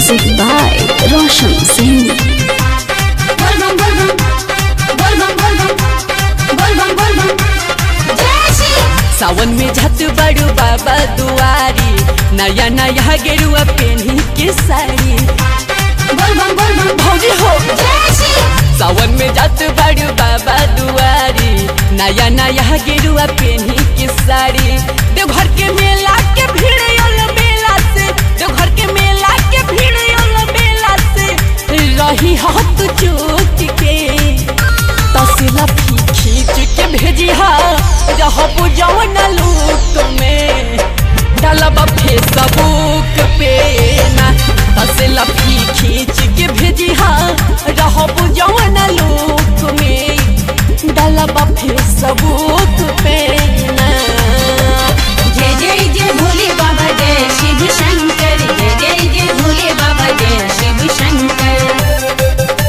Music by Roshan Singh. Volvam, volvam, volvam, volvam, volvam, volvam. जय श्री सावन में झत बड़ू बाबा दुआरी नया नया गेरुआ पेनी के साड़ी volvam, volvam, भौजी हो जय श्री सावन में झत बड़ू बाबा दुआरी नया नया गेरुआ पेनी के साड़ी देवघर के मेला के भीड़ यल मेला से देवघर के मेला के भीड़ यल मेला से रही हाथ चूक के तसला फी खींच के भेजी हा रहब जवन लूक में डालब फेसबुक पे ना तसला फी खींच के भेजी हा रहब जवन लूक में डालब फेसबुक पे ना जय जय जय भोले बाबा जय शिव शंकर जय जय जय भोले बाबा जय Shiv Shankar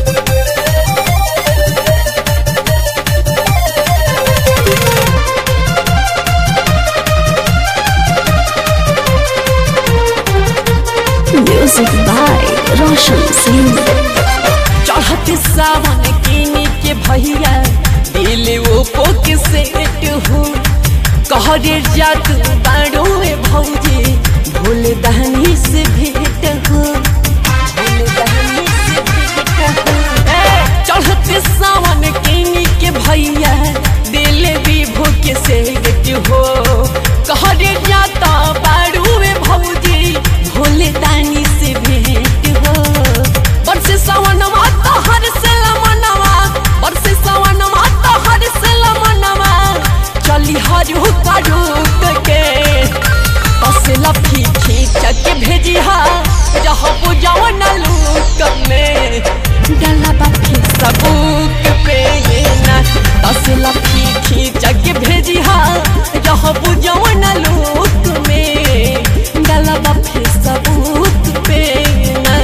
Music by Roshan Singh. चढ़त सावन किनी के भैया दिल ओपो के सेट हो कहरे जात बाड़ो में भौजी भोले दहनी से भेंट हो भोले दहनी से भेंट हो ए, चढ़त सावन किनी के भैया दिल विभो के सेट हो कहरे जाता बाड़ो में भौजी भोले दानी से भेंट हो बरसे सावन माता हर से लमनवा बरसे सावन माता हर से लमनवा चली हरु करू के बस लफी खींच के भेजी हा रहब जवन लूक में डाला बाफी सबूक पे ये ना बस लफी खींच के भेजी हा रहब जवन लूक में डाला बाफी सबूक पे ना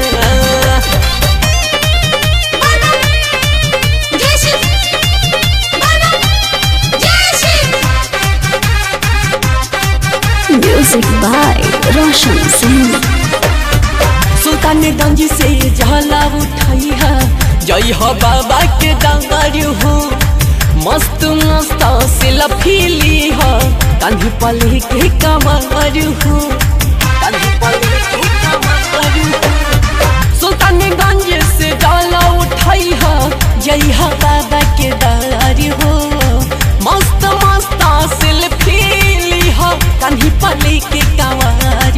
जय श्री volvam, जय Shri Music by Roshan Singh. Sultanganj से जला उठाई है जय हो बाबा के डांगर हो मस्त मस्त से लफीली हो कान्ही पले के कमर हो कान्ही पले के कमर हो सुल्तानगंज से डाला उठाई है जय हो बाबा के डार हो मस्त मस्त से लफीली हो कान्ही पले के कमर